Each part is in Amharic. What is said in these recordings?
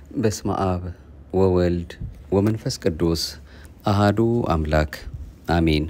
በስመ አብ ወወልድ ወመንፈስ ቅዱስ አሃዱ አምላክ አሜን።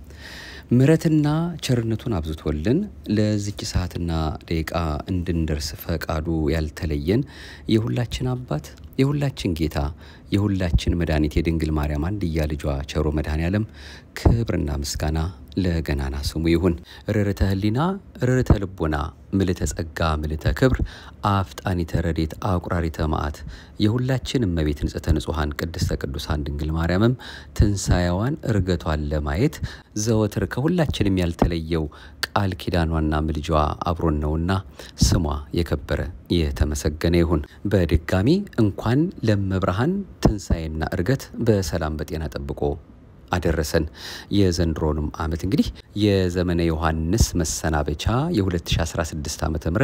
ምሕረትና ቸርነቱን አብዝቶልን ለዚች ሰዓትና ደቂቃ እንድንደርስ ፈቃዱ ያልተለየን የሁላችን አባት የሁላችን ጌታ የሁላችን መድኃኒት የድንግል ማርያም አንድያ ልጇ ቸሮ መድኃኔ ዓለም ክብርና ምስጋና ለገናና ስሙ ይሁን። ርርተ ህሊና ርርተ ልቦና ምልተ ጸጋ ምልተ ክብር አፍጣኒተ ረዴት አቁራሪተ መዓት የሁላችን እመቤት ንጽሕተ ንጹሐን ቅድስተ ቅዱሳን ድንግል ማርያምም ትንሣኤዋን እርገቷን ለማየት ዘወትር ከሁላችንም ያልተለየው ቃል ኪዳኗና ምልጃዋ አብሮን ነውና ስሟ የከበረ የተመሰገነ ይሁን። በድጋሚ እንኳን ለመብርሃን ትንሣኤና እርገት በሰላም በጤና ጠብቆ አደረሰን። የዘንድሮንም ዓመት እንግዲህ የዘመነ ዮሐንስ መሰናበቻ የ2016 ዓ ም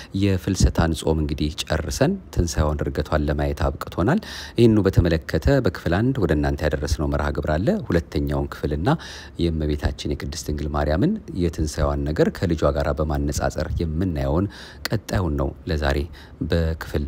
የፍልሰታን ጾም እንግዲህ ጨርሰን ትንሣኤዋን እርገቷን ለማየት አብቅቶናል። ይህኑ በተመለከተ በክፍል አንድ ወደ እናንተ ያደረስነው መርሃ ግብር አለ። ሁለተኛውን ክፍልና የእመቤታችን የቅድስት ድንግል ማርያምን የትንሣኤዋን ነገር ከልጇ ጋር በማነጻጸር የምናየውን ቀጣዩን ነው ለዛሬ በክፍል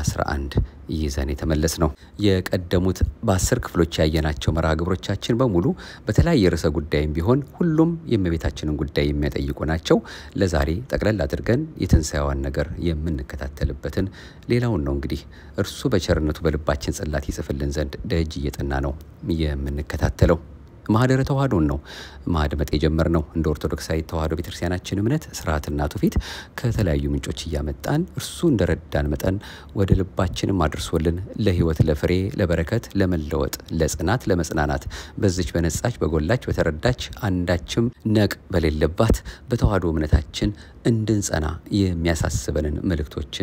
11 ይዘን የተመለስ ነው። የቀደሙት በአስር ክፍሎች ያየናቸው መርሃ ግብሮቻችን በሙሉ በተለያየ ርዕሰ ጉዳይም ቢሆን ሁሉም የእመቤታችንን ጉዳይ የሚያጠይቁ ናቸው። ለዛሬ ጠቅለል አድርገን የትንሣኤዋን ነገር የምንከታተልበትን ሌላውን ነው እንግዲህ እርሱ በቸርነቱ በልባችን ጽላት ይጽፍልን ዘንድ ደጅ እየጠና ነው የምንከታተለው። ማህደረ ተዋህዶን ነው ማድመጥ የጀመርነው። እንደ ኦርቶዶክሳዊ ተዋህዶ ቤተክርስቲያናችን እምነት ስርዓትና ትውፊት ከተለያዩ ምንጮች እያመጣን እርሱ እንደረዳን መጠን ወደ ልባችንም አድርሶልን ለሕይወት፣ ለፍሬ፣ ለበረከት፣ ለመለወጥ፣ ለጽናት፣ ለመጽናናት በዚች በነጻች በጎላች በተረዳች አንዳችም ነቅ በሌለባት በተዋህዶ እምነታችን እንድንጸና የሚያሳስበንን መልእክቶችን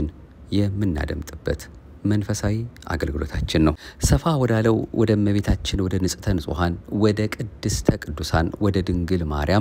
የምናደምጥበት መንፈሳዊ አገልግሎታችን ነው። ሰፋ ወዳለው ወደ እመቤታችን ወደ ንጽሕተ ንጹሐን ወደ ቅድስተ ቅዱሳን ወደ ድንግል ማርያም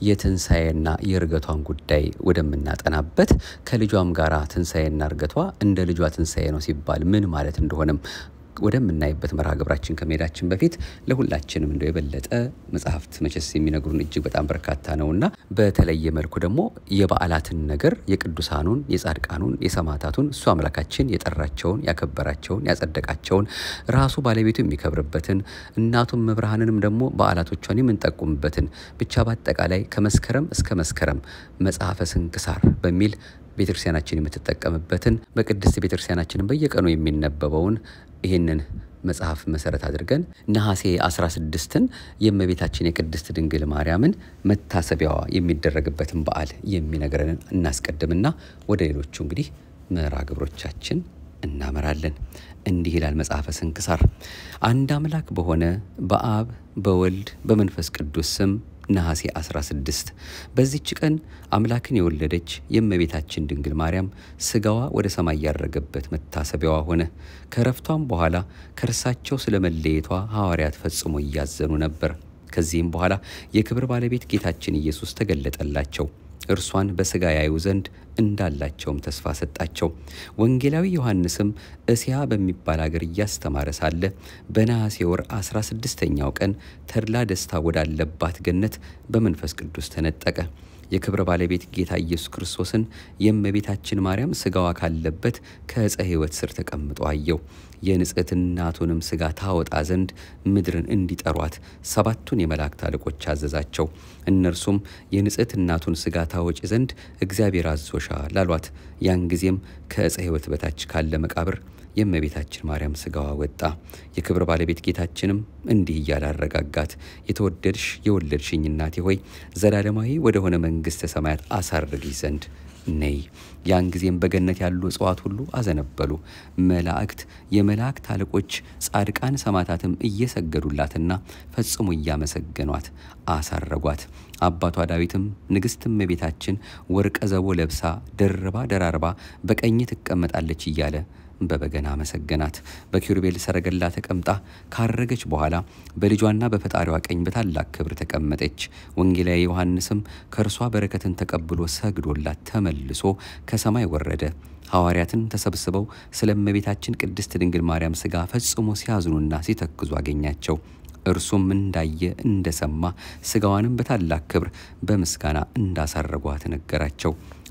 የትንሣኤና የእርገቷን ጉዳይ ወደምናጠናበት ከልጇም ጋራ ትንሣኤና እርገቷ እንደ ልጇ ትንሣኤ ነው ሲባል ምን ማለት እንደሆነም ወደምናይበት መርሃ ግብራችን ከመሄዳችን በፊት ለሁላችንም እንደው የበለጠ መጽሐፍት መቼስ የሚነግሩን እጅግ በጣም በርካታ ነውና በተለየ መልኩ ደግሞ የበዓላትን ነገር የቅዱሳኑን፣ የጻድቃኑን፣ የሰማዕታቱን እሱ አምላካችን የጠራቸውን፣ ያከበራቸውን፣ ያጸደቃቸውን ራሱ ባለቤቱ የሚከብርበትን እናቱም መብርሃንንም ደግሞ በዓላቶቿን የምንጠቁምበትን ብቻ በአጠቃላይ ከመስከረም እስከ መስከረም መጽሐፈ ስንክሳር በሚል ቤተክርስቲያናችን የምትጠቀምበትን በቅድስት ቤተክርስቲያናችንን በየቀኑ የሚነበበውን ይህንን መጽሐፍ መሰረት አድርገን ነሐሴ 16ን የእመቤታችን የቅድስት ድንግል ማርያምን መታሰቢያዋ የሚደረግበትን በዓል የሚነግረንን እናስቀድምና ወደ ሌሎቹ እንግዲህ መርሃ ግብሮቻችን እናመራለን። እንዲህ ይላል መጽሐፈ ስንክሳር። አንድ አምላክ በሆነ በአብ በወልድ በመንፈስ ቅዱስ ስም ነሐሴ 16 በዚች ቀን አምላክን የወለደች የእመቤታችን ድንግል ማርያም ስጋዋ ወደ ሰማይ ያረገበት መታሰቢያዋ ሆነ። ከረፍቷም በኋላ ከእርሳቸው ስለ መለየቷ ሐዋርያት ፈጽሞ እያዘኑ ነበር። ከዚህም በኋላ የክብር ባለቤት ጌታችን ኢየሱስ ተገለጠላቸው። እርሷን በስጋ ያዩ ዘንድ እንዳላቸውም ተስፋ ሰጣቸው። ወንጌላዊ ዮሐንስም እስያ በሚባል አገር እያስተማረ ሳለ በነሐሴ ወር 16ኛው ቀን ተድላ ደስታ ወዳለባት ገነት በመንፈስ ቅዱስ ተነጠቀ። የክብረ ባለቤት ጌታ ኢየሱስ ክርስቶስን የእመቤታችን ማርያም ስጋዋ ካለበት ከዕፀ ሕይወት ስር ተቀምጦ አየው። የንጽሕት እናቱንም ስጋ ታወጣ ዘንድ ምድርን እንዲጠሯት ሰባቱን የመላእክት አለቆች አዘዛቸው። እነርሱም የንጽሕት እናቱን ስጋ ታወጭ ዘንድ እግዚአብሔር አዞሻል አሏት። ያን ጊዜም ከዕፀ ሕይወት በታች ካለ መቃብር የእመቤታችን ማርያም ስጋዋ ወጣ። የክብር ባለቤት ጌታችንም እንዲህ እያለ አረጋጋት። የተወደድሽ የወለድሽኝ እናቴ ሆይ ዘላለማዊ ወደሆነ መንግሥተ ሰማያት አሳርግሽ ዘንድ ነይ። ያን ጊዜም በገነት ያሉ እጽዋት ሁሉ አዘነበሉ። መላእክት፣ የመላእክት አለቆች፣ ጻድቃን ሰማዕታትም እየሰገዱላትና ፈጽሞ እያመሰገኗት አሳረጓት። አባቷ ዳዊትም ንግሥት እመቤታችን ወርቀ ዘቦ ለብሳ ደርባ ደራርባ በቀኝ ትቀመጣለች እያለ በበገና አመሰገናት። በኪሩቤል ሰረገላ ተቀምጣ ካረገች በኋላ በልጇና በፈጣሪዋ ቀኝ በታላቅ ክብር ተቀመጠች። ወንጌላዊ ዮሐንስም ከእርሷ በረከትን ተቀብሎ ሰግዶላት ተመልሶ ከሰማይ ወረደ። ሐዋርያትን ተሰብስበው ስለ እመቤታችን ቅድስት ድንግል ማርያም ሥጋ ፈጽሞ ሲያዝኑና ሲተክዙ አገኛቸው። እርሱም እንዳየ እንደሰማ ሥጋዋንም በታላቅ ክብር በምስጋና እንዳሳረጓት ነገራቸው።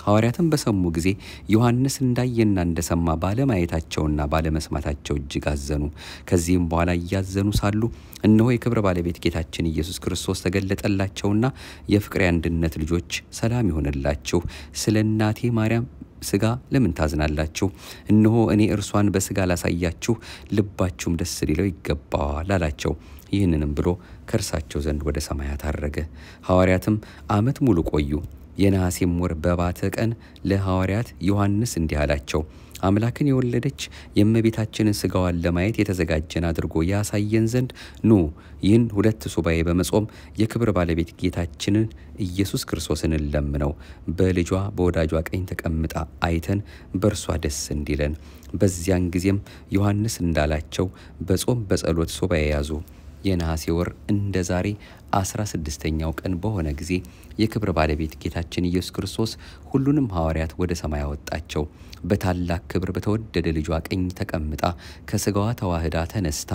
ሐዋርያትም በሰሙ ጊዜ ዮሐንስ እንዳየና እንደሰማ ባለማየታቸውና ባለመስማታቸው እጅግ አዘኑ። ከዚህም በኋላ እያዘኑ ሳሉ እነሆ የክብር ባለቤት ጌታችን ኢየሱስ ክርስቶስ ተገለጠላቸውና የፍቅሬ አንድነት ልጆች ሰላም ይሆንላችሁ፣ ስለ እናቴ ማርያም ስጋ ለምን ታዝናላችሁ? እነሆ እኔ እርሷን በስጋ ላሳያችሁ፣ ልባችሁም ደስ ሊለው ይገባዋል አላቸው። ይህንንም ብሎ ከእርሳቸው ዘንድ ወደ ሰማያት አረገ። ሐዋርያትም ዓመት ሙሉ ቆዩ። የነሐሴም ወር በባተ ቀን ለሐዋርያት ዮሐንስ እንዲህ አላቸው። አምላክን የወለደች የእመቤታችንን ስጋዋን ለማየት የተዘጋጀን አድርጎ ያሳየን ዘንድ ኑ ይህን ሁለት ሱባኤ በመጾም የክብር ባለቤት ጌታችንን ኢየሱስ ክርስቶስን እንለምነው። በልጇ በወዳጇ ቀኝ ተቀምጣ አይተን በእርሷ ደስ እንዲለን። በዚያን ጊዜም ዮሐንስ እንዳላቸው በጾም በጸሎት ሱባኤ ያዙ። የነሐሴ ወር እንደ ዛሬ አስራ ስድስተኛው ቀን በሆነ ጊዜ የክብር ባለቤት ጌታችን ኢየሱስ ክርስቶስ ሁሉንም ሐዋርያት ወደ ሰማይ አወጣቸው። በታላቅ ክብር በተወደደ ልጇ ቀኝ ተቀምጣ ከስጋዋ ተዋህዳ ተነስታ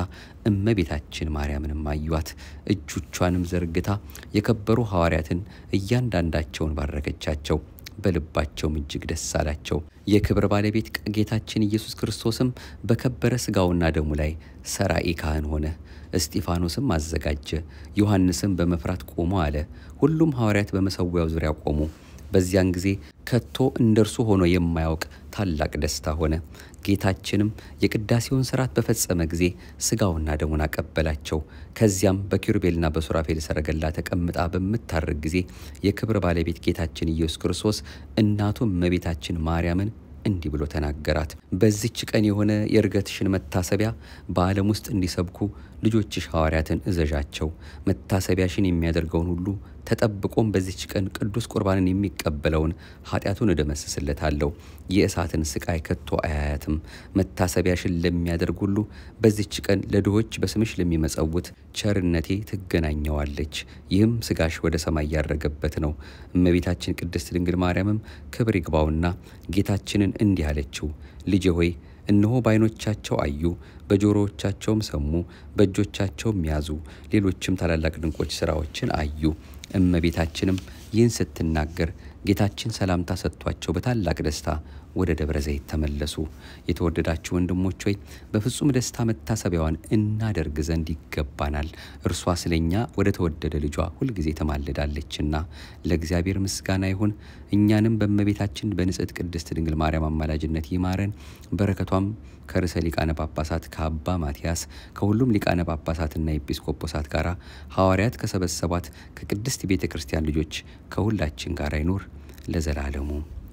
እመቤታችን ማርያምንም አዩአት። እጆቿንም ዘርግታ የከበሩ ሐዋርያትን እያንዳንዳቸውን ባረከቻቸው። በልባቸውም እጅግ ደስ አላቸው። የክብር ባለቤት ጌታችን ኢየሱስ ክርስቶስም በከበረ ስጋውና ደሙ ላይ ሰራኢ ካህን ሆነ። እስጢፋኖስም አዘጋጀ። ዮሐንስም በመፍራት ቆሞ አለ። ሁሉም ሐዋርያት በመሰዊያው ዙሪያ ቆሙ። በዚያን ጊዜ ከቶ እንደ እርሱ ሆኖ የማያውቅ ታላቅ ደስታ ሆነ። ጌታችንም የቅዳሴውን ስርዓት በፈጸመ ጊዜ ስጋውና ደሙን አቀበላቸው። ከዚያም በኪሩቤልና በሱራፌል ሰረገላ ተቀምጣ በምታርግ ጊዜ የክብር ባለቤት ጌታችን ኢየሱስ ክርስቶስ እናቱ እመቤታችን ማርያምን እንዲህ ብሎ ተናገራት። በዚች ቀን የሆነ የእርገትሽን መታሰቢያ በዓለም ውስጥ እንዲሰብኩ ልጆችሽ ሐዋርያትን እዘዣቸው። መታሰቢያሽን የሚያደርገውን ሁሉ ተጠብቆም በዚች ቀን ቅዱስ ቁርባንን የሚቀበለውን ኃጢአቱን እደመስስለታለሁ። የእሳትን ስቃይ ከቶ አያያትም። መታሰቢያሽን ለሚያደርግ ሁሉ በዚች ቀን ለድሆች በስምሽ ለሚመጸውት ቸርነቴ ትገናኘዋለች። ይህም ስጋሽ ወደ ሰማይ ያረገበት ነው። እመቤታችን ቅድስት ድንግል ማርያምም ክብር ይግባውና ጌታችንን እንዲህ አለችው፣ ልጄ ሆይ እነሆ በዓይኖቻቸው አዩ፣ በጆሮዎቻቸውም ሰሙ፣ በእጆቻቸውም ያዙ፣ ሌሎችም ታላላቅ ድንቆች ስራዎችን አዩ። እመቤታችንም ይህን ስትናገር ጌታችን ሰላምታ ሰጥቷቸው በታላቅ ደስታ ወደ ደብረ ዘይት ተመለሱ። የተወደዳችሁ ወንድሞች ሆይ በፍጹም ደስታ መታሰቢያዋን እናደርግ ዘንድ ይገባናል። እርሷ ስለኛ ወደ ተወደደ ልጇ ሁልጊዜ ተማልዳለችና ለእግዚአብሔር ምስጋና ይሁን። እኛንም በእመቤታችን በንጽሕት ቅድስት ድንግል ማርያም አማላጅነት ይማረን። በረከቷም ከርዕሰ ሊቃነ ጳጳሳት ከአባ ማትያስ ከሁሉም ሊቃነ ጳጳሳትና ኤጲስቆጶሳት ጋር ሐዋርያት ከሰበሰቧት ከቅድስት ቤተ ክርስቲያን ልጆች ከሁላችን ጋር ይኑር ለዘላለሙ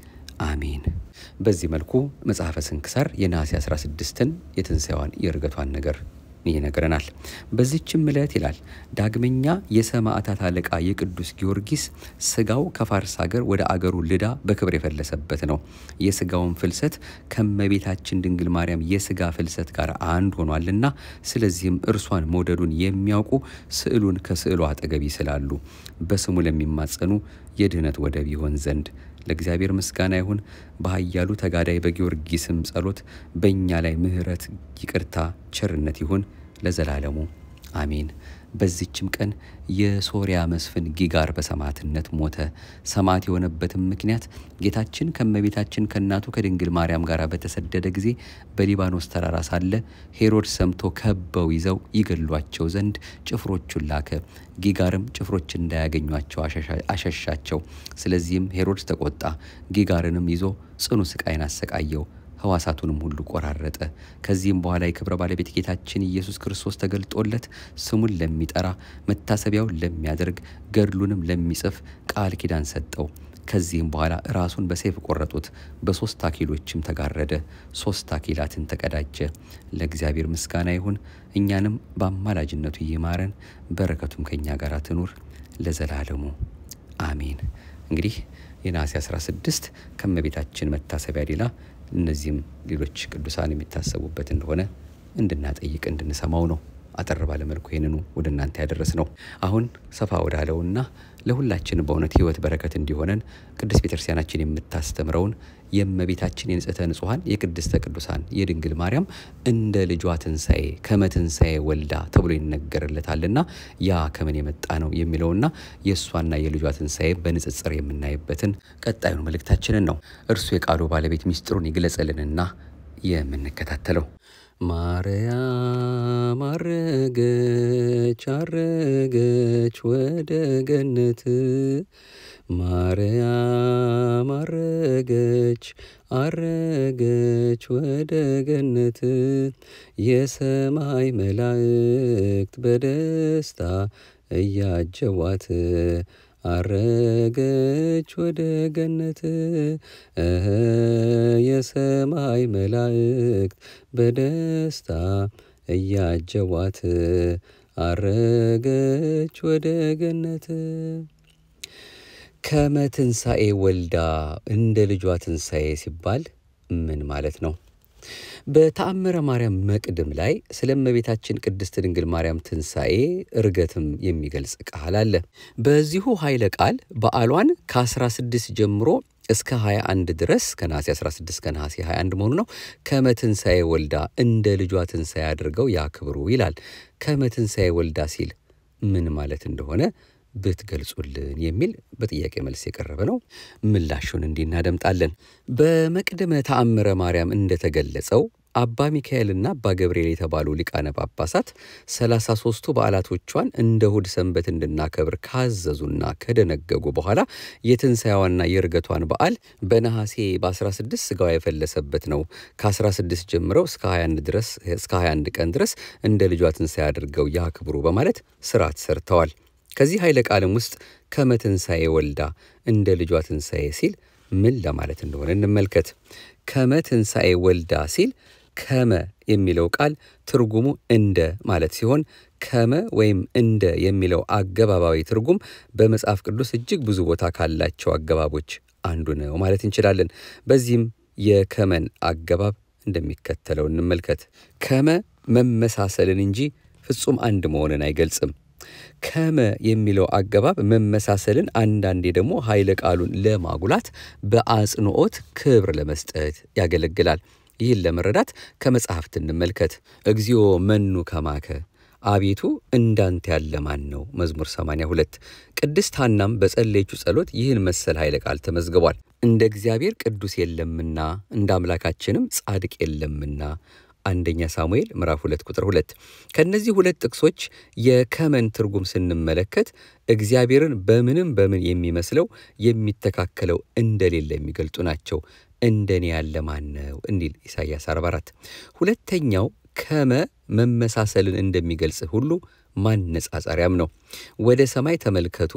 አሜን። በዚህ መልኩ መጽሐፈ ስንክሳር የነሐሴ 16ን የትንሣኤዋን የእርገቷን ነገር ይነግረናል። በዚችም ዕለት ይላል ዳግመኛ የሰማዕታት አለቃ የቅዱስ ጊዮርጊስ ስጋው ከፋርስ ሀገር ወደ አገሩ ልዳ በክብር የፈለሰበት ነው። የስጋውን ፍልሰት ከመቤታችን ድንግል ማርያም የስጋ ፍልሰት ጋር አንድ ሆኗልና፣ ስለዚህም እርሷን መውደዱን የሚያውቁ ስዕሉን ከስዕሉ አጠገብ ይስላሉ። በስሙ ለሚማጸኑ የድኅነት ወደብ ይሆን ዘንድ ለእግዚአብሔር ምስጋና ይሁን። በኃያሉ ተጋዳይ በጊዮርጊስም ጸሎት በእኛ ላይ ምሕረት፣ ይቅርታ፣ ቸርነት ይሁን ለዘላለሙ አሜን። በዚችም ቀን የሶርያ መስፍን ጊጋር በሰማዕትነት ሞተ። ሰማዕት የሆነበትም ምክንያት ጌታችን ከእመቤታችን ከእናቱ ከድንግል ማርያም ጋር በተሰደደ ጊዜ በሊባኖስ ተራራ ሳለ ሄሮድስ ሰምቶ ከበው ይዘው ይገሏቸው ዘንድ ጭፍሮቹን ላከ። ጊጋርም ጭፍሮች እንዳያገኟቸው አሸሻቸው። ስለዚህም ሄሮድስ ተቆጣ። ጊጋርንም ይዞ ጽኑ ስቃይን አሰቃየው። ሕዋሳቱንም ሁሉ ቆራረጠ። ከዚህም በኋላ የክብረ ባለቤት ጌታችን ኢየሱስ ክርስቶስ ተገልጦለት ስሙን ለሚጠራ መታሰቢያውን ለሚያደርግ ገድሉንም ለሚጽፍ ቃል ኪዳን ሰጠው። ከዚህም በኋላ ራሱን በሰይፍ ቆረጡት። በሶስት አኪሎችም ተጋረደ። ሶስት አኪላትን ተቀዳጀ። ለእግዚአብሔር ምስጋና ይሁን። እኛንም በአማላጅነቱ ይማረን፣ በረከቱም ከእኛ ጋር ትኑር ለዘላለሙ አሜን። እንግዲህ የነሐሴ 16 ከእመቤታችን መታሰቢያ ሌላ እነዚህም ሌሎች ቅዱሳን የሚታሰቡበት እንደሆነ እንድናጠይቅ እንድንሰማው ነው። አጠር ባለመልኩ ይህንኑ ወደ እናንተ ያደረስ ነው። አሁን ሰፋ ወዳለውና ለሁላችን በእውነት ሕይወት በረከት እንዲሆነን ቅድስት ቤተክርስቲያናችን የምታስተምረውን የእመቤታችን የንጽሕተ ንጹሐን የቅድስተ ቅዱሳን የድንግል ማርያም እንደ ልጇ ትንሣኤ ከመ ትንሣኤ ወልዳ ተብሎ ይነገርለታልና ያ ከምን የመጣ ነው የሚለውና የእሷና የልጇ ትንሣኤ በንጽጽር የምናይበትን ቀጣዩን መልእክታችንን ነው። እርሱ የቃሉ ባለቤት ሚስጥሩን ይግለጽልንና የምንከታተለው ማርያም አረገች አረገች ወደ ገነት ማርያም አረገች አረገች ወደ ገነት የሰማይ መላእክት በደስታ እያጀቧት አረገች ወደ ገነት እህ የሰማይ መላእክት በደስታ እያጀቧት አረገች ወደ ገነት። ከመ ትንሣኤ ወልዳ እንደ ልጇ ትንሣኤ ሲባል ምን ማለት ነው? በተአምረ ማርያም መቅድም ላይ ስለ እመቤታችን ቅድስት ድንግል ማርያም ትንሣኤ እርገትም የሚገልጽ ቃል አለ። በዚሁ ኃይለ ቃል በዓሏን ከ16 ጀምሮ እስከ 21 ድረስ ከነሐሴ 16 እስከ ነሐሴ 21 መሆኑ ነው። ከመ ትንሣኤ ወልዳ እንደ ልጇ ትንሣኤ አድርገው ያክብሩ ይላል። ከመ ትንሣኤ ወልዳ ሲል ምን ማለት እንደሆነ ብትገልጹልን የሚል በጥያቄ መልስ የቀረበ ነው። ምላሹን እንዲህ እናደምጣለን። በመቅድመ ተአምረ ማርያም እንደተገለጸው አባ ሚካኤልና አባ ገብርኤል የተባሉ ሊቃነ ጳጳሳት ሰላሳ ሦስቱ በዓላቶቿን እንደ እሁድ ሰንበት እንድናከብር ካዘዙና ከደነገጉ በኋላ የትንሣኤዋና የእርገቷን በዓል በነሐሴ በ16 ሥጋዋ የፈለሰበት ነው። ከ16 ጀምረው እስከ 21 ድረስ እስከ 21 ቀን ድረስ እንደ ልጇ ትንሣኤ አድርገው ያክብሩ በማለት ስርዓት ሰርተዋል። ከዚህ ኃይለ ቃልም ውስጥ ከመ ትንሣኤ ወልዳ እንደ ልጇ ትንሣኤ ሲል ምን ለማለት እንደሆነ እንመልከት። ከመ ትንሣኤ ወልዳ ሲል ከመ የሚለው ቃል ትርጉሙ እንደ ማለት ሲሆን ከመ ወይም እንደ የሚለው አገባባዊ ትርጉም በመጽሐፍ ቅዱስ እጅግ ብዙ ቦታ ካላቸው አገባቦች አንዱ ነው ማለት እንችላለን። በዚህም የከመን አገባብ እንደሚከተለው እንመልከት። ከመ መመሳሰልን እንጂ ፍጹም አንድ መሆንን አይገልጽም። ከመ የሚለው አገባብ መመሳሰልን አንዳንዴ ደግሞ ኃይለ ቃሉን ለማጉላት በአጽንዖት ክብር ለመስጠት ያገለግላል። ይህን ለመረዳት ከመጽሐፍት እንመልከት። እግዚኦ መኑ ከማከ አቤቱ እንዳንተ ያለ ማን ነው? መዝሙር 82 ቅድስት ሐናም በጸለየችው ጸሎት ይህን መሰል ኃይለ ቃል ተመዝግቧል። እንደ እግዚአብሔር ቅዱስ የለምና እንደ አምላካችንም ጻድቅ የለምና አንደኛ ሳሙኤል ምዕራፍ 2 ቁጥር 2። ከእነዚህ ሁለት ጥቅሶች የከመን ትርጉም ስንመለከት እግዚአብሔርን በምንም በምን የሚመስለው የሚተካከለው እንደሌለ የሚገልጡ ናቸው። እንደኔ ያለ ማን ነው እንዲል ኢሳይያስ 44። ሁለተኛው ከመ መመሳሰልን እንደሚገልጽ ሁሉ ማነጻጸሪያም ነው። ወደ ሰማይ ተመልከቱ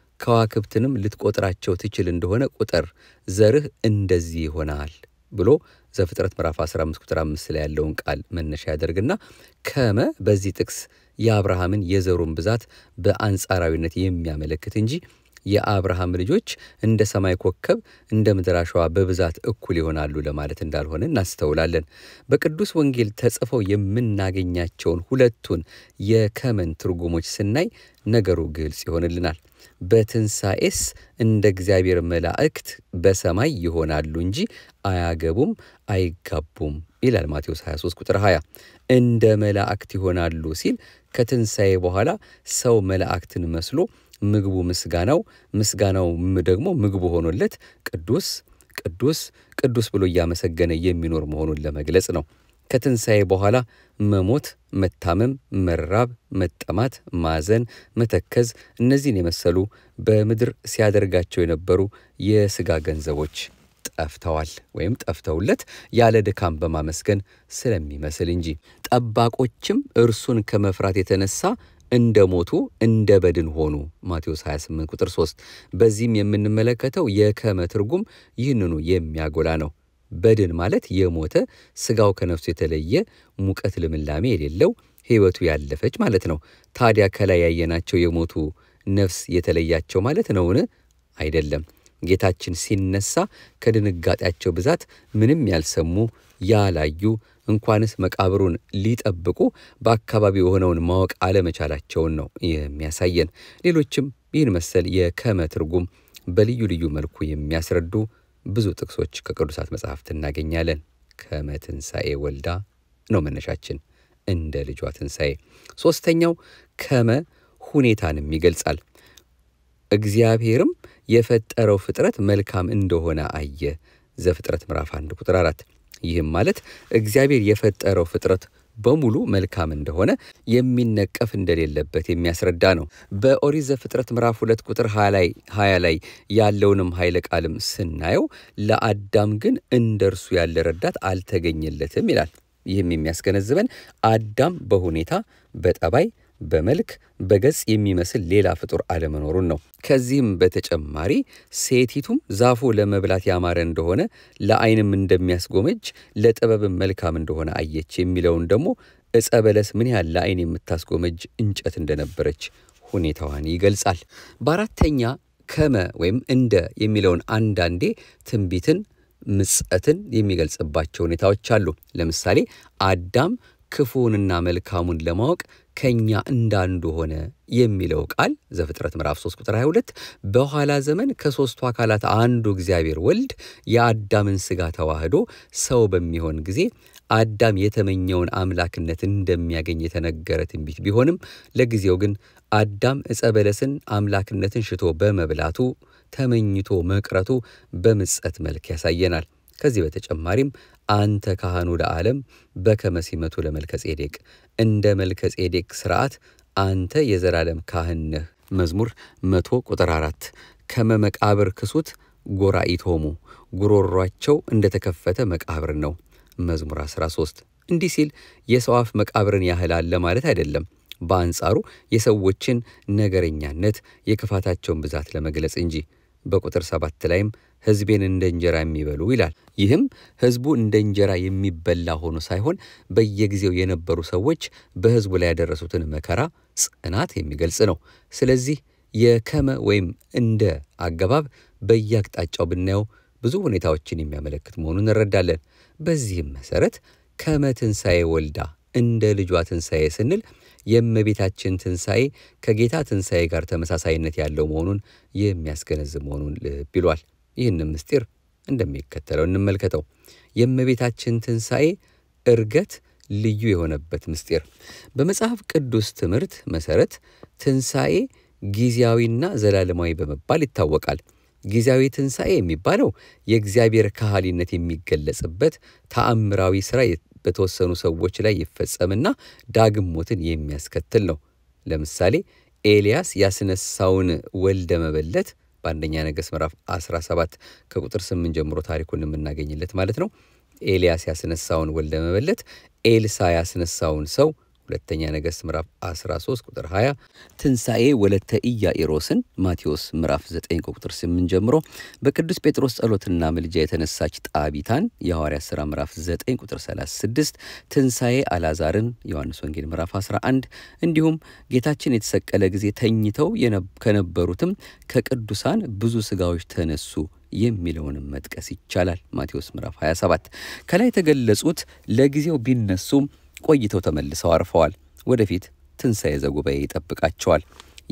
ከዋክብትንም ልትቆጥራቸው ትችል እንደሆነ ቁጥር፣ ዘርህ እንደዚህ ይሆናል ብሎ ዘፍጥረት ምዕራፍ 15 ቁጥር 5 ላይ ያለውን ቃል መነሻ ያደርግና ከመ በዚህ ጥቅስ የአብርሃምን የዘሩን ብዛት በአንጻራዊነት የሚያመለክት እንጂ የአብርሃም ልጆች እንደ ሰማይ ኮከብ እንደ ምድር አሸዋ በብዛት እኩል ይሆናሉ ለማለት እንዳልሆነ እናስተውላለን። በቅዱስ ወንጌል ተጽፈው የምናገኛቸውን ሁለቱን የከመን ትርጉሞች ስናይ ነገሩ ግልጽ ይሆንልናል። በትንሣኤስ እንደ እግዚአብሔር መላእክት በሰማይ ይሆናሉ እንጂ አያገቡም፣ አይጋቡም ይላል ማቴዎስ 23 ቁጥር 20። እንደ መላእክት ይሆናሉ ሲል ከትንሣኤ በኋላ ሰው መላእክትን መስሎ ምግቡ ምስጋናው ምስጋናው ደግሞ ምግቡ ሆኖለት ቅዱስ ቅዱስ ቅዱስ ብሎ እያመሰገነ የሚኖር መሆኑን ለመግለጽ ነው። ከትንሣኤ በኋላ መሞት፣ መታመም፣ መራብ፣ መጠማት፣ ማዘን፣ መተከዝ እነዚህን የመሰሉ በምድር ሲያደርጋቸው የነበሩ የሥጋ ገንዘቦች ጠፍተዋል ወይም ጠፍተውለት ያለ ድካም በማመስገን ስለሚመስል እንጂ ጠባቆችም እርሱን ከመፍራት የተነሳ እንደ ሞቱ እንደ በድን ሆኑ። ማቴዎስ 28 ቁጥር 3። በዚህም የምንመለከተው የከመ ትርጉም ይህንኑ የሚያጎላ ነው። በድን ማለት የሞተ ሥጋው ከነፍሱ የተለየ ሙቀት ልምላሜ የሌለው ሕይወቱ ያለፈች ማለት ነው። ታዲያ ከላይ ያየናቸው የሞቱ ነፍስ የተለያቸው ማለት ነውን? አይደለም። ጌታችን ሲነሳ ከድንጋጤያቸው ብዛት ምንም ያልሰሙ ያላዩ እንኳንስ መቃብሩን ሊጠብቁ በአካባቢው የሆነውን ማወቅ አለመቻላቸውን ነው የሚያሳየን። ሌሎችም ይህን መሰል የከመ ትርጉም በልዩ ልዩ መልኩ የሚያስረዱ ብዙ ጥቅሶች ከቅዱሳት መጽሐፍት እናገኛለን። ከመ ትንሣኤ ወልዳ ነው መነሻችን፣ እንደ ልጇ ትንሣኤ። ሦስተኛው ከመ ሁኔታንም ይገልጻል። እግዚአብሔርም የፈጠረው ፍጥረት መልካም እንደሆነ አየ። ዘፍጥረት ምዕራፍ 1 ቁጥር 4። ይህም ማለት እግዚአብሔር የፈጠረው ፍጥረት በሙሉ መልካም እንደሆነ የሚነቀፍ እንደሌለበት የሚያስረዳ ነው። በኦሪት ዘፍጥረት ምዕራፍ 2 ቁጥር 20 ላይ ያለውንም ኃይለ ቃልም ስናየው ለአዳም ግን እንደ እርሱ ያለ ረዳት አልተገኘለትም ይላል። ይህም የሚያስገነዝበን አዳም በሁኔታ በጠባይ በመልክ በገጽ የሚመስል ሌላ ፍጡር አለመኖሩን ነው። ከዚህም በተጨማሪ ሴቲቱም ዛፉ ለመብላት ያማረ እንደሆነ ለዓይንም እንደሚያስጎመጅ ለጥበብም መልካም እንደሆነ አየች የሚለውን ደግሞ ዕፀ በለስ ምን ያህል ለዓይን የምታስጎመጅ እንጨት እንደነበረች ሁኔታዋን ይገልጻል። በአራተኛ ከመ ወይም እንደ የሚለውን አንዳንዴ ትንቢትን፣ ምጸትን የሚገልጽባቸው ሁኔታዎች አሉ። ለምሳሌ አዳም ክፉውንና መልካሙን ለማወቅ ከኛ እንዳንዱ ሆነ የሚለው ቃል ዘፍጥረት ምዕራፍ 3 ቁጥር 22 በኋላ ዘመን ከሦስቱ አካላት አንዱ እግዚአብሔር ወልድ የአዳምን ሥጋ ተዋህዶ ሰው በሚሆን ጊዜ አዳም የተመኘውን አምላክነት እንደሚያገኝ የተነገረ ትንቢት ቢሆንም ለጊዜው ግን አዳም ዕፀ በለስን አምላክነትን ሽቶ በመብላቱ ተመኝቶ መቅረቱ በምጸት መልክ ያሳየናል። ከዚህ በተጨማሪም አንተ ካህኑ ለዓለም በከመ ሲመቱ ለመልከ ጼዴቅ እንደ መልከ ጼዴቅ ሥርዓት አንተ የዘላለም ካህን ነህ። መዝሙር መቶ ቁጥር አራት ከመ መቃብር ክሱት ጎራኢቶሙ ጉሮሯቸው እንደተከፈተ መቃብር ነው። መዝሙር 13 እንዲህ ሲል የሰው አፍ መቃብርን ያህል አለ ማለት አይደለም። በአንጻሩ የሰዎችን ነገረኛነት የክፋታቸውን ብዛት ለመግለጽ እንጂ በቁጥር ሰባት ላይም ሕዝቤን እንደ እንጀራ የሚበሉ ይላል። ይህም ሕዝቡ እንደ እንጀራ የሚበላ ሆኖ ሳይሆን በየጊዜው የነበሩ ሰዎች በሕዝቡ ላይ ያደረሱትን መከራ ጽናት የሚገልጽ ነው። ስለዚህ የከመ ወይም እንደ አገባብ በየአቅጣጫው ብናየው ብዙ ሁኔታዎችን የሚያመለክት መሆኑን እንረዳለን። በዚህም መሰረት ከመ ትንሣኤ ወልዳ እንደ ልጇ ትንሣኤ ስንል የእመቤታችን ትንሣኤ ከጌታ ትንሣኤ ጋር ተመሳሳይነት ያለው መሆኑን የሚያስገነዝብ መሆኑን ልብ ይሏል። ይህንም ምስጢር እንደሚከተለው እንመልከተው። የእመቤታችን ትንሣኤ እርገት ልዩ የሆነበት ምስጢር በመጽሐፍ ቅዱስ ትምህርት መሠረት ትንሣኤ ጊዜያዊና ዘላለማዊ በመባል ይታወቃል። ጊዜያዊ ትንሣኤ የሚባለው የእግዚአብሔር ካህሊነት የሚገለጽበት ተአምራዊ ሥራ በተወሰኑ ሰዎች ላይ ይፈጸምና ዳግም ሞትን የሚያስከትል ነው። ለምሳሌ ኤልያስ ያስነሳውን ወልደ መበለት በአንደኛ ነገሥት ምዕራፍ 17 ከቁጥር 8 ጀምሮ ታሪኩን የምናገኝለት ማለት ነው። ኤልያስ ያስነሳውን ወልደ መበለት፣ ኤልሳ ያስነሳውን ሰው ሁለተኛ ነገሥት ምዕራፍ 13 ቁጥር 20፣ ትንሣኤ ወለተ ኢያኢሮስን ማቴዎስ ምዕራፍ 9 ቁጥር 8 ጀምሮ በቅዱስ ጴጥሮስ ጸሎትና ምልጃ የተነሳች ጣቢታን የሐዋርያት ሥራ ምዕራፍ 9 ቁጥር 36፣ ትንሣኤ አልዓዛርን ዮሐንስ ወንጌል ምዕራፍ 11 እንዲሁም ጌታችን የተሰቀለ ጊዜ ተኝተው ከነበሩትም ከቅዱሳን ብዙ ሥጋዎች ተነሱ የሚለውንም መጥቀስ ይቻላል። ማቴዎስ ምዕራፍ 27 ከላይ የተገለጹት ለጊዜው ቢነሱም ቆይተው ተመልሰው አርፈዋል። ወደፊት ትንሣኤ ዘጉባኤ ይጠብቃቸዋል።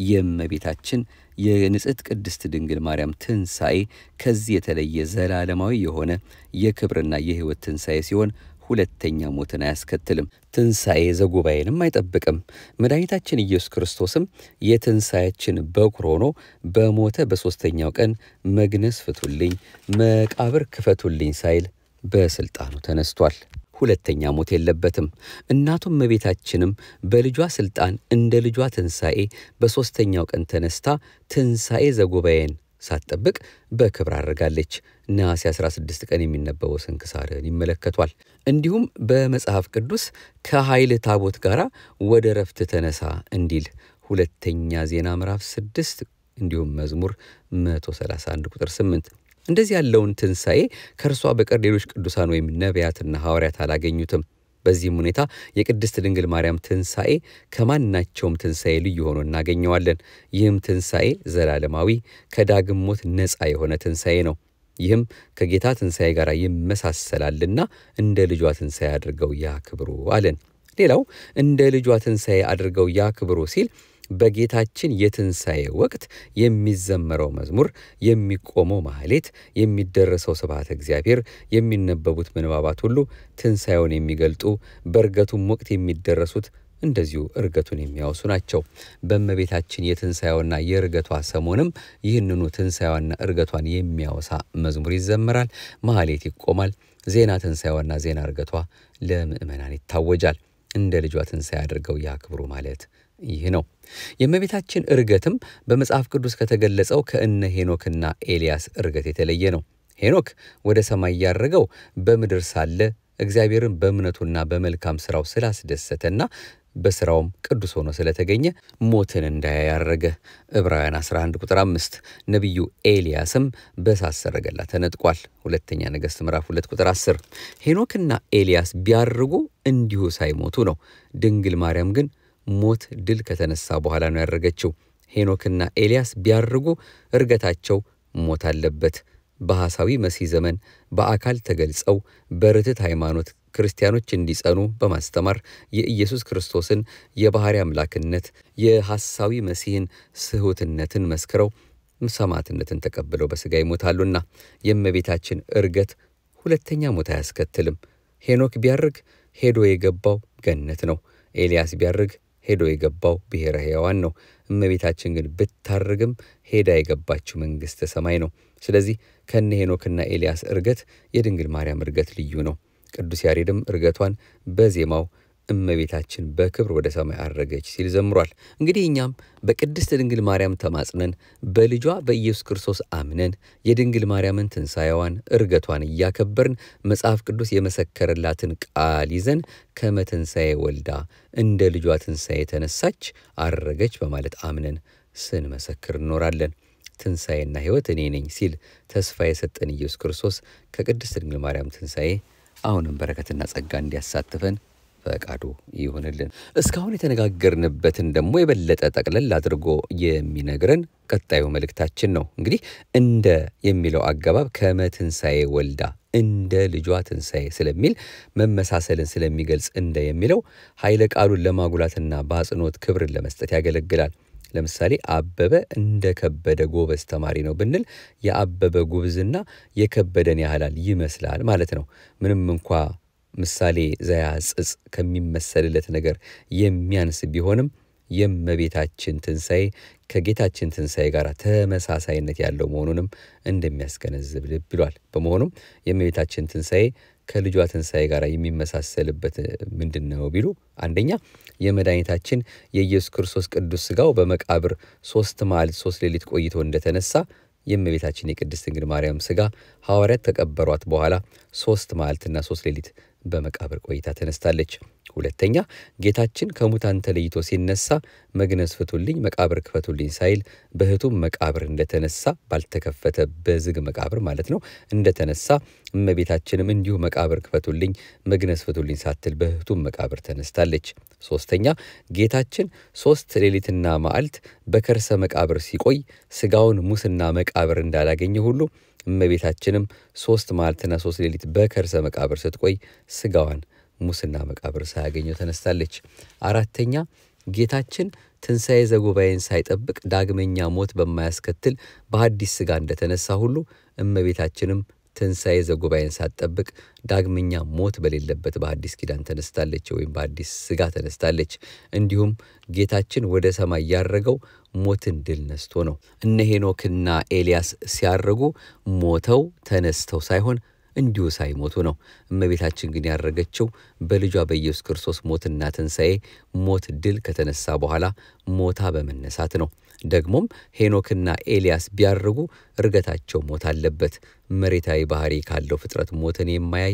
የእመቤታችን የንጽሕት ቅድስት ድንግል ማርያም ትንሣኤ ከዚህ የተለየ ዘላለማዊ የሆነ የክብርና የሕይወት ትንሣኤ ሲሆን ሁለተኛ ሞትን አያስከትልም። ትንሣኤ ዘጉባኤንም አይጠብቅም። መድኃኒታችን ኢየሱስ ክርስቶስም የትንሣኤያችን በኩር ሆኖ በሞተ በሦስተኛው ቀን መግነዝ ፍቱልኝ፣ መቃብር ክፈቱልኝ ሳይል በሥልጣኑ ተነስቷል። ሁለተኛ ሞት የለበትም። እናቱም እመቤታችንም በልጇ ሥልጣን እንደ ልጇ ትንሣኤ በሦስተኛው ቀን ተነስታ ትንሣኤ ዘጉባኤን ሳትጠብቅ በክብር አድርጋለች። ነሐሴ 16 ቀን የሚነበበው ስንክሳርን ይመለከቷል። እንዲሁም በመጽሐፍ ቅዱስ ከኃይል ታቦት ጋር ወደ ረፍት ተነሳ እንዲል ሁለተኛ ዜና ምዕራፍ 6 እንዲሁም መዝሙር 131 ቁጥር 8 እንደዚህ ያለውን ትንሣኤ ከእርሷ በቀር ሌሎች ቅዱሳን ወይም ነቢያትና ሐዋርያት አላገኙትም። በዚህም ሁኔታ የቅድስት ድንግል ማርያም ትንሣኤ ከማናቸውም ትንሣኤ ልዩ ሆኖ እናገኘዋለን። ይህም ትንሣኤ ዘላለማዊ ከዳግም ሞት ነፃ የሆነ ትንሣኤ ነው። ይህም ከጌታ ትንሣኤ ጋር ይመሳሰላልና እንደ ልጇ ትንሣኤ አድርገው ያክብሩ አለን። ሌላው እንደ ልጇ ትንሣኤ አድርገው ያክብሩ ሲል በጌታችን የትንሣኤ ወቅት የሚዘመረው መዝሙር፣ የሚቆመው ማህሌት፣ የሚደረሰው ስብሐተ እግዚአብሔር፣ የሚነበቡት ምንባባት ሁሉ ትንሣኤውን የሚገልጡ በእርገቱም ወቅት የሚደረሱት እንደዚሁ እርገቱን የሚያወሱ ናቸው። በእመቤታችን የትንሣኤዋና የእርገቷ ሰሞንም ይህንኑ ትንሣኤዋና እርገቷን የሚያወሳ መዝሙር ይዘመራል፣ ማህሌት ይቆማል። ዜና ትንሣኤዋና ዜና እርገቷ ለምእመናን ይታወጃል። እንደ ልጇ ትንሣኤ አድርገው ያክብሩ ማለት ይህ ነው። የእመቤታችን እርገትም በመጽሐፍ ቅዱስ ከተገለጸው ከእነ ሄኖክና ኤልያስ እርገት የተለየ ነው። ሄኖክ ወደ ሰማይ ያረገው በምድር ሳለ እግዚአብሔርን በእምነቱና በመልካም ሥራው ስላስደሰተና በሥራውም ቅዱስ ሆኖ ስለተገኘ ሞትን እንዳያይ ያረገ። ዕብራውያን 11 ቁጥር 5። ነቢዩ ኤልያስም በእሳት ሰረገላ ተነጥቋል። ሁለተኛ ነገሥት ምዕራፍ 2 ቁጥር 10። ሄኖክና ኤልያስ ቢያርጉ እንዲሁ ሳይሞቱ ነው። ድንግል ማርያም ግን ሞት ድል ከተነሳ በኋላ ነው ያረገችው። ሄኖክና ኤልያስ ቢያርጉ እርገታቸው ሞት አለበት። በሐሳዊ መሲህ ዘመን በአካል ተገልጸው በርትት ሃይማኖት ክርስቲያኖች እንዲጸኑ በማስተማር የኢየሱስ ክርስቶስን የባሕሪ አምላክነት የሐሳዊ መሲህን ስሑትነትን መስክረው ሰማዕትነትን ተቀብለው በሥጋ ይሞታሉና የእመቤታችን እርገት ሁለተኛ ሞት አያስከትልም። ሄኖክ ቢያርግ ሄዶ የገባው ገነት ነው። ኤልያስ ቢያርግ ሄዶ የገባው ብሔረ ሕያዋን ነው። እመቤታችን ግን ብታርግም ሄዳ የገባችው መንግሥተ ሰማይ ነው። ስለዚህ ከነ ሄኖክና ኤልያስ እርገት የድንግል ማርያም እርገት ልዩ ነው። ቅዱስ ያሬድም እርገቷን በዜማው እመቤታችን በክብር ወደ ሰማይ አረገች ሲል ዘምሯል። እንግዲህ እኛም በቅድስት ድንግል ማርያም ተማጽነን በልጇ በኢየሱስ ክርስቶስ አምነን የድንግል ማርያምን ትንሣኤዋን እርገቷን እያከበርን መጽሐፍ ቅዱስ የመሰከረላትን ቃል ይዘን ከመትንሣኤ ወልዳ እንደ ልጇ ትንሣኤ ተነሳች፣ አረገች በማለት አምነን ስንመሰክር እንኖራለን። ትንሣኤና ሕይወት እኔ ነኝ ሲል ተስፋ የሰጠን ኢየሱስ ክርስቶስ ከቅድስት ድንግል ማርያም ትንሣኤ አሁንም በረከትና ጸጋ እንዲያሳትፈን ፈቃዱ ይሁንልን። እስካሁን የተነጋገርንበትን ደግሞ የበለጠ ጠቅለል አድርጎ የሚነግረን ቀጣዩ መልእክታችን ነው። እንግዲህ እንደ የሚለው አገባብ ከመትንሣኤ ወልዳ እንደ ልጇ ትንሣኤ ስለሚል መመሳሰልን ስለሚገልጽ እንደ የሚለው ኃይለ ቃሉን ለማጉላትና በአጽንኦት ክብርን ለመስጠት ያገለግላል። ለምሳሌ አበበ እንደ ከበደ ጎበዝ ተማሪ ነው ብንል የአበበ ጉብዝና የከበደን ያህላል ይመስላል ማለት ነው። ምንም እንኳ ምሳሌ ዘያጽጽ ከሚመሰልለት ነገር የሚያንስ ቢሆንም የእመቤታችን ትንሣኤ ከጌታችን ትንሣኤ ጋር ተመሳሳይነት ያለው መሆኑንም እንደሚያስገነዝብ ልብ ብሏል። በመሆኑም የእመቤታችን ትንሣኤ ከልጇ ትንሣኤ ጋር የሚመሳሰልበት ምንድን ነው ቢሉ፣ አንደኛ የመድኃኒታችን የኢየሱስ ክርስቶስ ቅዱስ ሥጋው በመቃብር ሶስት መዓልት ሶስት ሌሊት ቆይቶ እንደተነሳ የእመቤታችን የቅድስት ድንግል ማርያም ሥጋ ሐዋርያት ከቀበሯት በኋላ ሶስት መዓልትና ሶስት ሌሊት በመቃብር ቆይታ ተነስታለች። ሁለተኛ ጌታችን ከሙታን ተለይቶ ሲነሳ መግነዝ ፍቱልኝ፣ መቃብር ክፈቱልኝ ሳይል በሕቱም መቃብር እንደተነሳ ባልተከፈተ በዝግ መቃብር ማለት ነው እንደተነሳ እመቤታችንም እንዲሁ መቃብር ክፈቱልኝ፣ መግነዝ ፍቱልኝ ሳትል በሕቱም መቃብር ተነስታለች። ሶስተኛ ጌታችን ሶስት ሌሊትና መዓልት በከርሰ መቃብር ሲቆይ ሥጋውን ሙስና መቃብር እንዳላገኘ ሁሉ እመቤታችንም ሶስት መዓልትና ሶስት ሌሊት በከርሰ መቃብር ስትቆይ ሥጋዋን ሙስና መቃብር ሳያገኘው ተነስታለች። አራተኛ ጌታችን ትንሣኤ ዘጉባኤን ሳይጠብቅ ዳግመኛ ሞት በማያስከትል በሐዲስ ሥጋ እንደተነሳ ሁሉ እመቤታችንም ትንሣኤ ዘጉባኤን ሳትጠብቅ ዳግመኛ ሞት በሌለበት በአዲስ ኪዳን ተነስታለች ወይም በአዲስ ሥጋ ተነስታለች። እንዲሁም ጌታችን ወደ ሰማይ ያረገው ሞትን ድል ነስቶ ነው። እነ ሄኖክና ኤልያስ ሲያረጉ ሞተው ተነስተው ሳይሆን እንዲሁ ሳይሞቱ ነው። እመቤታችን ግን ያረገችው በልጇ በኢየሱስ ክርስቶስ ሞትና ትንሣኤ ሞት ድል ከተነሳ በኋላ ሞታ በመነሳት ነው። ደግሞም ሄኖክና ኤልያስ ቢያርጉ እርገታቸው ሞት አለበት። መሬታዊ ባህሪ ካለው ፍጥረት ሞትን የማያይ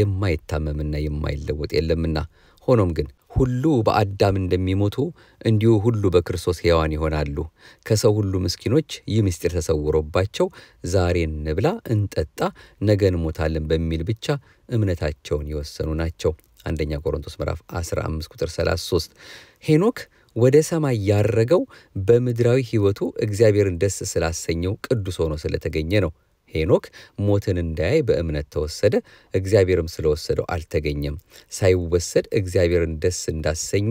የማይታመምና የማይለወጥ የለምና። ሆኖም ግን ሁሉ በአዳም እንደሚሞቱ እንዲሁ ሁሉ በክርስቶስ ሕያዋን ይሆናሉ። ከሰው ሁሉ ምስኪኖች ይህ ምስጢር ተሰውሮባቸው ዛሬ እንብላ፣ እንጠጣ፣ ነገ እንሞታለን በሚል ብቻ እምነታቸውን የወሰኑ ናቸው። አንደኛ ቆሮንቶስ ምዕራፍ 15 ቁጥር 33 ሄኖክ ወደ ሰማይ ያረገው በምድራዊ ሕይወቱ እግዚአብሔርን ደስ ስላሰኘው ቅዱስ ሆኖ ስለተገኘ ነው። ሄኖክ ሞትን እንዳያይ በእምነት ተወሰደ፣ እግዚአብሔርም ስለወሰደው አልተገኘም። ሳይወሰድ እግዚአብሔርን ደስ እንዳሰኘ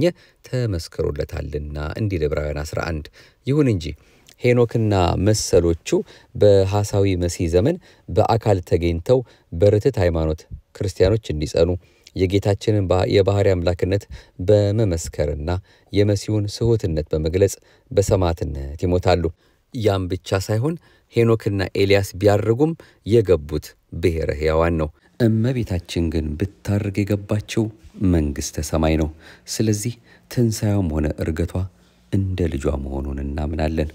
ተመስክሮለታልና እንዲል ዕብራውያን 11። ይሁን እንጂ ሄኖክና መሰሎቹ በሐሳዊ መሲህ ዘመን በአካል ተገኝተው በርትት ሃይማኖት ክርስቲያኖች እንዲጸኑ የጌታችንን የባሕርይ አምላክነት በመመስከርና የመሲሁን ስሑትነት በመግለጽ በሰማዕትነት ይሞታሉ። ያም ብቻ ሳይሆን ሄኖክና ኤልያስ ቢያርጉም የገቡት ብሔረ ሕያዋን ነው። እመቤታችን ግን ብታርግ የገባችው መንግሥተ ሰማይ ነው። ስለዚህ ትንሣኤውም ሆነ እርገቷ እንደ ልጇ መሆኑን እናምናለን።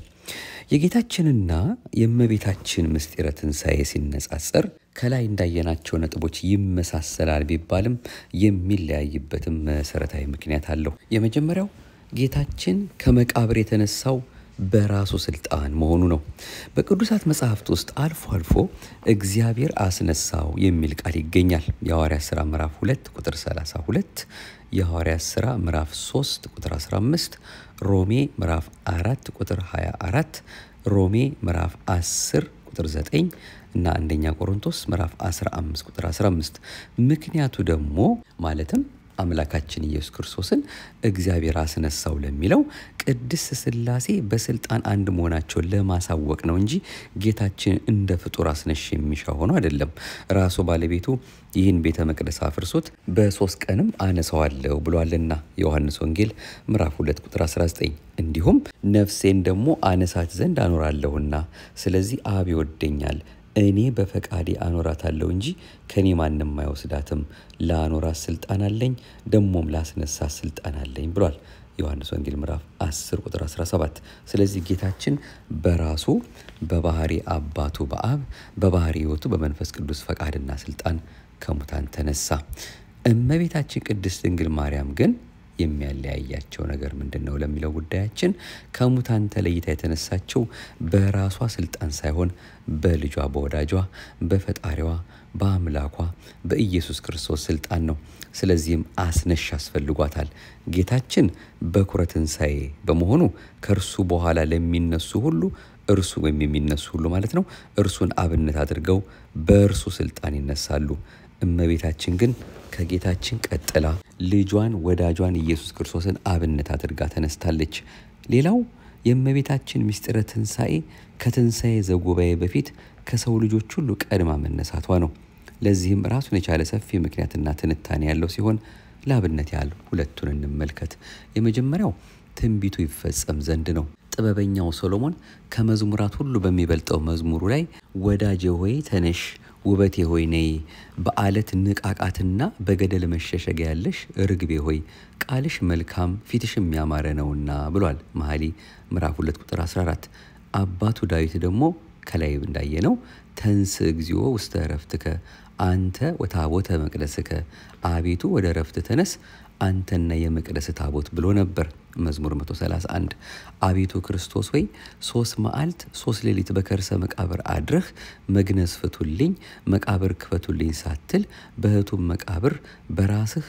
የጌታችንና የእመቤታችን ምስጢረ ትንሣኤ ሲነጻጸር ከላይ እንዳየናቸው ነጥቦች ይመሳሰላል ቢባልም የሚለያይበትም መሠረታዊ ምክንያት አለው። የመጀመሪያው ጌታችን ከመቃብር የተነሳው በራሱ ስልጣን መሆኑ ነው። በቅዱሳት መጽሐፍት ውስጥ አልፎ አልፎ እግዚአብሔር አስነሳው የሚል ቃል ይገኛል። የሐዋርያት ሥራ ምዕራፍ 2 ቁጥር 32፣ የሐዋርያት ሥራ ምዕራፍ 3 ቁጥር 15፣ ሮሜ ምዕራፍ 4 ቁጥር 24፣ ሮሜ ምዕራፍ 10 ቁጥር 9 እና አንደኛ ቆሮንቶስ ምዕራፍ 15 ቁጥር 15። ምክንያቱ ደግሞ ማለትም አምላካችን ኢየሱስ ክርስቶስን እግዚአብሔር አስነሳው ለሚለው ቅድስት ሥላሴ በስልጣን አንድ መሆናቸውን ለማሳወቅ ነው እንጂ ጌታችን እንደ ፍጡር አስነሽ የሚሻ ሆኖ አይደለም። ራሱ ባለቤቱ ይህን ቤተ መቅደስ አፍርሶት በሶስት ቀንም አነሳዋለሁ ብሏልና የዮሐንስ ወንጌል ምዕራፍ 2 ቁጥር 19። እንዲሁም ነፍሴን ደግሞ አነሳት ዘንድ አኖራለሁና ስለዚህ አብ ይወደኛል እኔ በፈቃዴ አኖራታለሁ እንጂ ከኔ ማንም አይወስዳትም። ለአኖራት ስልጣን አለኝ፣ ደሞም ላስነሳት ስልጣን አለኝ ብሏል ዮሐንስ ወንጌል ምዕራፍ 10 ቁጥር 17። ስለዚህ ጌታችን በራሱ በባህሪ አባቱ በአብ በባህሪ ሕይወቱ በመንፈስ ቅዱስ ፈቃድና ስልጣን ከሙታን ተነሳ። እመቤታችን ቅድስት ድንግል ማርያም ግን የሚያለያያቸው ነገር ምንድን ነው ለሚለው ጉዳያችን ከሙታን ተለይታ የተነሳችው በራሷ ስልጣን ሳይሆን በልጇ በወዳጇ በፈጣሪዋ በአምላኳ በኢየሱስ ክርስቶስ ስልጣን ነው። ስለዚህም አስነሽ ያስፈልጓታል። ጌታችን በኩረ ትንሣኤ በመሆኑ ከእርሱ በኋላ ለሚነሱ ሁሉ እርሱ ወይም የሚነሱ ሁሉ ማለት ነው እርሱን አብነት አድርገው በእርሱ ስልጣን ይነሳሉ። እመቤታችን ግን ከጌታችን ቀጥላ ልጇን ወዳጇን ኢየሱስ ክርስቶስን አብነት አድርጋ ተነስታለች። ሌላው የእመቤታችን ምስጢረ ትንሣኤ ከትንሣኤ ዘጉባኤ በፊት ከሰው ልጆች ሁሉ ቀድማ መነሳቷ ነው። ለዚህም ራሱን የቻለ ሰፊ ምክንያትና ትንታኔ ያለው ሲሆን ለአብነት ያህል ሁለቱን እንመልከት። የመጀመሪያው ትንቢቱ ይፈጸም ዘንድ ነው። ጥበበኛው ሶሎሞን ከመዝሙራት ሁሉ በሚበልጠው መዝሙሩ ላይ ወዳጄ ሆይ ተነሽ ውበቴ ሆይ ነይ፣ በአለት ንቃቃትና በገደል መሸሸጊያ ያለሽ ርግቤ ሆይ ቃልሽ መልካም ፊትሽም ያማረ ነውና ብሏል። መኃልየ ምዕራፍ 2 ቁጥር 14። አባቱ ዳዊት ደግሞ ከላይ እንዳየነው ተንስ እግዚኦ ውስተ እረፍትከ አንተ ወታቦተ መቅደስከ፣ አቤቱ ወደ እረፍት ተነስ አንተና የመቅደስ ታቦት ብሎ ነበር። መዝሙር 131 አቤቱ ክርስቶስ ሆይ ሶስት መዓልት ሶስት ሌሊት በከርሰ መቃብር አድረህ መግነዝ ፍቱልኝ፣ መቃብር ክፈቱልኝ ሳትል በሕቱም መቃብር በራስህ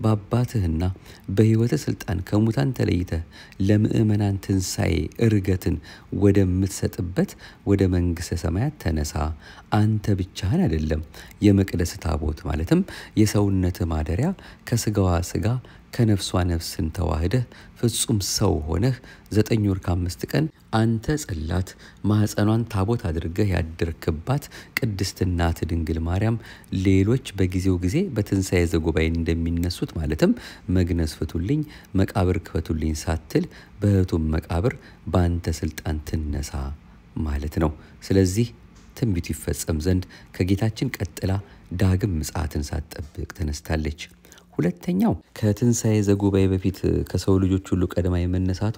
በአባትህና በሕይወተ ሥልጣን ከሙታን ተለይተህ ለምእመናን ትንሣኤ እርገትን ወደምትሰጥበት ወደ መንግሥተ ሰማያት ተነሳ። አንተ ብቻህን አይደለም፣ የመቅደስ ታቦት ማለትም የሰውነት ማደሪያ ከሥጋዋ ሥጋ ከነፍሷ ነፍስን ተዋህደህ ፍጹም ሰው ሆነህ ዘጠኝ ወር ከአምስት ቀን አንተ ጽላት ማኅፀኗን ታቦት አድርገህ ያደርክባት ቅድስት እናት ድንግል ማርያም ሌሎች በጊዜው ጊዜ በትንሣኤ ዘጉባኤ እንደሚነሱት ማለትም መግነዝ ፍቱልኝ፣ መቃብር ክፈቱልኝ ሳትል በሕቱም መቃብር በአንተ ስልጣን ትነሳ ማለት ነው። ስለዚህ ትንቢቱ ይፈጸም ዘንድ ከጌታችን ቀጥላ ዳግም ምጽአትን ሳትጠብቅ ተነስታለች። ሁለተኛው ከትንሣኤ ዘጉባኤ በፊት ከሰው ልጆች ሁሉ ቀድማ የመነሳቷ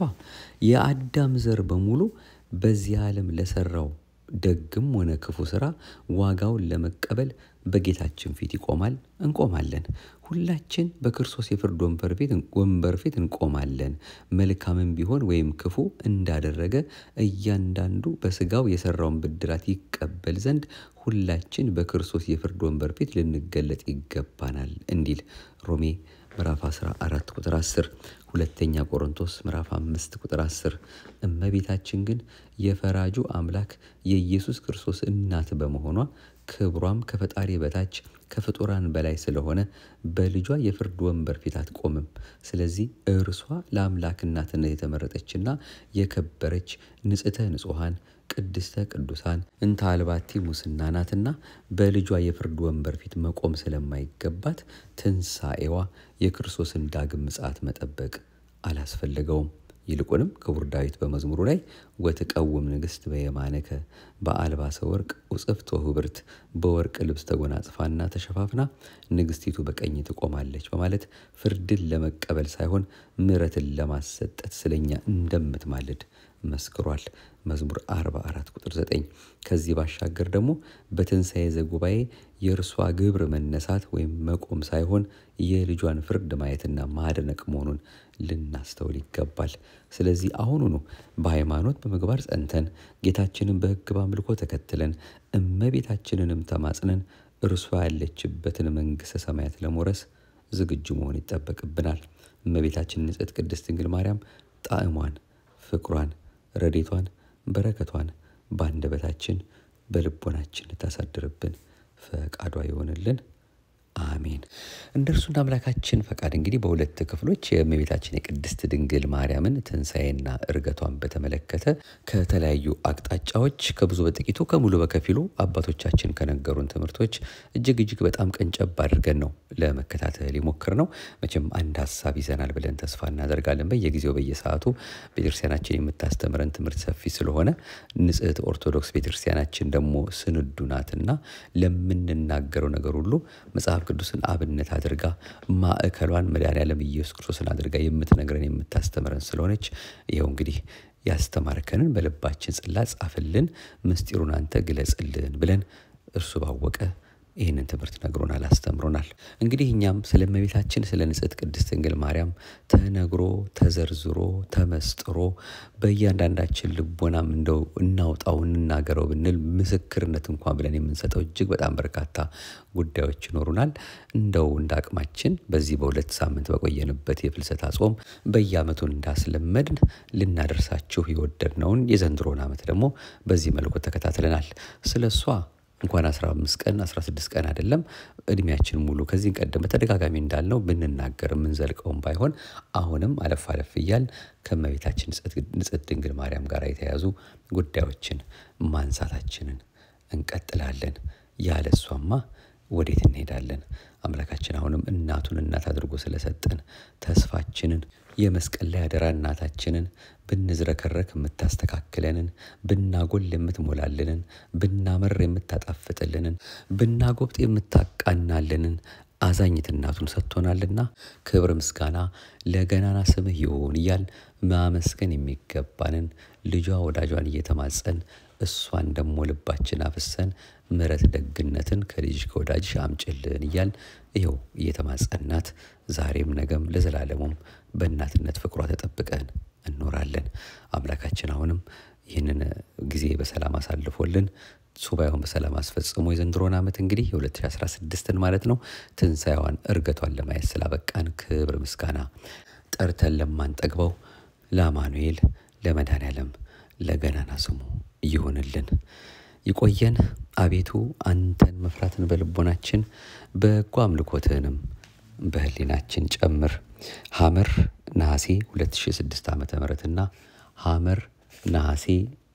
የአዳም ዘር በሙሉ በዚህ ዓለም ለሰራው ደግም ሆነ ክፉ ስራ ዋጋውን ለመቀበል በጌታችን ፊት ይቆማል፣ እንቆማለን። ሁላችን በክርስቶስ የፍርድ ወንበር ፊት ወንበር ፊት እንቆማለን። መልካምም ቢሆን ወይም ክፉ እንዳደረገ እያንዳንዱ በስጋው የሰራውን ብድራት ይቀበል ዘንድ ሁላችን በክርስቶስ የፍርድ ወንበር ፊት ልንገለጥ ይገባናል እንዲል ሮሜ ምዕራፍ 14 ቁጥር 10፣ ሁለተኛ ቆሮንቶስ ምዕራፍ 5 ቁጥር 10። እመቤታችን ግን የፈራጁ አምላክ የኢየሱስ ክርስቶስ እናት በመሆኗ ክብሯም ከፈጣሪ በታች ከፍጡራን በላይ ስለሆነ በልጇ የፍርድ ወንበር ፊት አትቆምም። ስለዚህ እርሷ ለአምላክ እናትነት የተመረጠችና የከበረች ንጽሕተ ንጹሐን ቅድስተ ቅዱሳን እንተ አልባቲ ሙስና ናትና በልጇ የፍርድ ወንበር ፊት መቆም ስለማይገባት ትንሣኤዋ የክርስቶስን ዳግም ምጽአት መጠበቅ አላስፈለገውም። ይልቁንም ክቡር ዳዊት በመዝሙሩ ላይ ወትቀውም ንግሥት በየማነከ በአልባሰ ወርቅ ውጽፍት ወኅብርት በወርቅ ልብስ ተጎናጽፋና ተሸፋፍና ንግሥቲቱ በቀኝ ትቆማለች በማለት ፍርድን ለመቀበል ሳይሆን ምሕረትን ለማሰጠት ስለኛ እንደምትማልድ መስክሯል። መዝሙር 44 ቁጥር 9። ከዚህ ባሻገር ደግሞ በትንሣኤ ዘጉባኤ የእርሷ ግብር መነሳት ወይም መቆም ሳይሆን የልጇን ፍርድ ማየትና ማድነቅ መሆኑን ልናስተውል ይገባል። ስለዚህ አሁኑኑ በሃይማኖት በምግባር ጸንተን ጌታችንን በሕግ በአምልኮ ተከትለን እመቤታችንንም ተማጽነን እርሷ ያለችበትን መንግሥተ ሰማያት ለመውረስ ዝግጁ መሆን ይጠበቅብናል። እመቤታችን ንጽሕት ቅድስት ድንግል ማርያም ጣዕሟን፣ ፍቅሯን፣ ረዴቷን፣ በረከቷን በአንደበታችን በልቦናችን ታሳድርብን ፈቃዷ ይሆንልን። አሜን። እንደ እርሱ እንደ አምላካችን ፈቃድ እንግዲህ በሁለት ክፍሎች የእመቤታችን የቅድስት ድንግል ማርያምን ትንሣኤና እርገቷን በተመለከተ ከተለያዩ አቅጣጫዎች ከብዙ በጥቂቱ ከሙሉ በከፊሉ አባቶቻችን ከነገሩን ትምህርቶች እጅግ እጅግ በጣም ቀንጨብ አድርገን ነው ለመከታተል የሞክር ነው። መቼም አንድ ሀሳብ ይዘናል ብለን ተስፋ እናደርጋለን። በየጊዜው በየሰዓቱ ቤተክርስቲያናችን የምታስተምረን ትምህርት ሰፊ ስለሆነ ንጽሕት ኦርቶዶክስ ቤተክርስቲያናችን ደግሞ ስንዱ ናትና ለምንናገረው ነገር ሁሉ መጽሐፍ ቅዱስን አብነት አድርጋ ማዕከሏን መድኃኔዓለም ኢየሱስ ክርስቶስን አድርጋ የምትነግረን የምታስተምረን ስለሆነች ይኸው እንግዲህ ያስተማርከንን በልባችን ጽላት ጻፍልን፣ ምስጢሩን አንተ ግለጽልን ብለን እርሱ ባወቀ ይህንን ትምህርት ነግሮናል፣ አስተምሮናል። እንግዲህ እኛም ስለ እመቤታችን ስለ ንጽሕት ቅድስት ድንግል ማርያም ተነግሮ ተዘርዝሮ ተመስጥሮ በእያንዳንዳችን ልቦናም እንደው እናውጣው እንናገረው ብንል ምስክርነት እንኳን ብለን የምንሰጠው እጅግ በጣም በርካታ ጉዳዮች ይኖሩናል። እንደው እንደ አቅማችን በዚህ በሁለት ሳምንት በቆየንበት የፍልሰታ ጾም በየዓመቱ እንዳስለመድን ልናደርሳችሁ የወደድነውን የዘንድሮን ዓመት ደግሞ በዚህ መልኩ ተከታትለናል። ስለ እሷ እንኳን 15 ቀን 16 ቀን አይደለም እድሜያችን ሙሉ ከዚህ ቀደም በተደጋጋሚ እንዳልነው ብንናገር የምንዘልቀውም ባይሆን አሁንም አለፍ አለፍ እያል ከእመቤታችን ንጽሕት ድንግል ማርያም ጋር የተያያዙ ጉዳዮችን ማንሳታችንን እንቀጥላለን። ያለ እሷማ ወዴት እንሄዳለን? አምላካችን አሁንም እናቱን እናት አድርጎ ስለሰጠን ተስፋችንን የመስቀል ላይ አደራ እናታችንን ብንዝረከረክ የምታስተካክለንን፣ ብናጎል የምትሞላልንን፣ ብናመር የምታጣፍጥልንን፣ ብናጎብጥ የምታቃናልንን አዛኝት እናቱን ሰጥቶናልና ክብር ምስጋና ለገናና ስምህ ይሁን እያል ማመስገን የሚገባንን ልጇ ወዳጇን እየተማጸን እሷን ደግሞ ልባችን አፍሰን ምሕረት ደግነትን ከልጅ ከወዳጅሽ አምጭልን እያል ይኸው እየተማጸናት ዛሬም ነገም ለዘላለሙም በእናትነት ፍቅሯ ተጠብቀን እንኖራለን። አምላካችን አሁንም ይህንን ጊዜ በሰላም አሳልፎልን ሱባኤውን በሰላም አስፈጽሞ የዘንድሮን ዓመት እንግዲህ የ2016ን ማለት ነው ትንሣኤዋን እርገቷን ለማየት ስላበቃን ክብር ምስጋና ጠርተን ለማንጠግበው ለአማኑኤል ለመድኃኔዓለም ለገናና ስሙ ይሁንልን። ይቆየን። አቤቱ አንተን መፍራትን በልቦናችን በጎ አምልኮትህንም በህሊናችን ጨምር። ሐመር ነሐሴ 2006 ዓ ም እና ሐመር ነሐሴ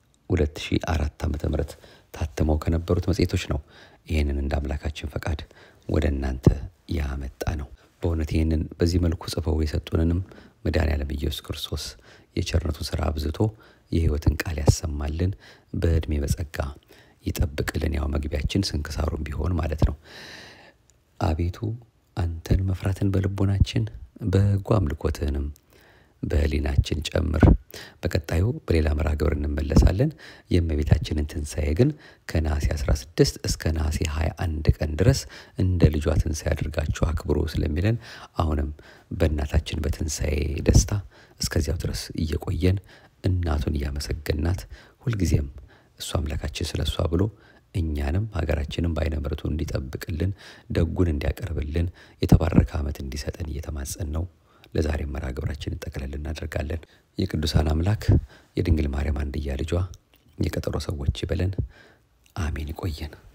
2004 ዓ ም ታትመው ከነበሩት መጽሔቶች ነው። ይህንን እንደ አምላካችን ፈቃድ ወደ እናንተ ያመጣ ነው። በእውነት ይህንን በዚህ መልኩ ጽፈው የሰጡንንም መድኃኔዓለም ኢየሱስ ክርስቶስ የቸርነቱን ሥራ አብዝቶ የሕይወትን ቃል ያሰማልን፣ በዕድሜ በጸጋ ይጠብቅልን። ያው መግቢያችን ስንክሳሩም ቢሆን ማለት ነው። አቤቱ አንተን መፍራትን በልቦናችን በጎ አምልኮትህንም በህሊናችን ጨምር። በቀጣዩ በሌላ መርሃ ግብር እንመለሳለን። የእመቤታችንን ትንሣኤ ግን ከነሐሴ 16 እስከ ነሐሴ 21 ቀን ድረስ እንደ ልጇ ትንሣኤ አድርጋችሁ አክብሮ ስለሚለን አሁንም በእናታችን በትንሣኤ ደስታ እስከዚያው ድረስ እየቆየን እናቱን እያመሰገናት ሁልጊዜም እሱ አምላካችን ስለ እሷ ብሎ እኛንም ሀገራችንም በዓይነ ምሕረቱ እንዲጠብቅልን ደጉን እንዲያቀርብልን የተባረከ ዓመት እንዲሰጠን እየተማጸን ነው። ለዛሬ መርሃ ግብራችንን ጠቅለል እናደርጋለን። የቅዱሳን አምላክ የድንግል ማርያም አንድያ ልጇ የቀጠሮ ሰዎች ይበለን። አሜን። ይቆየን።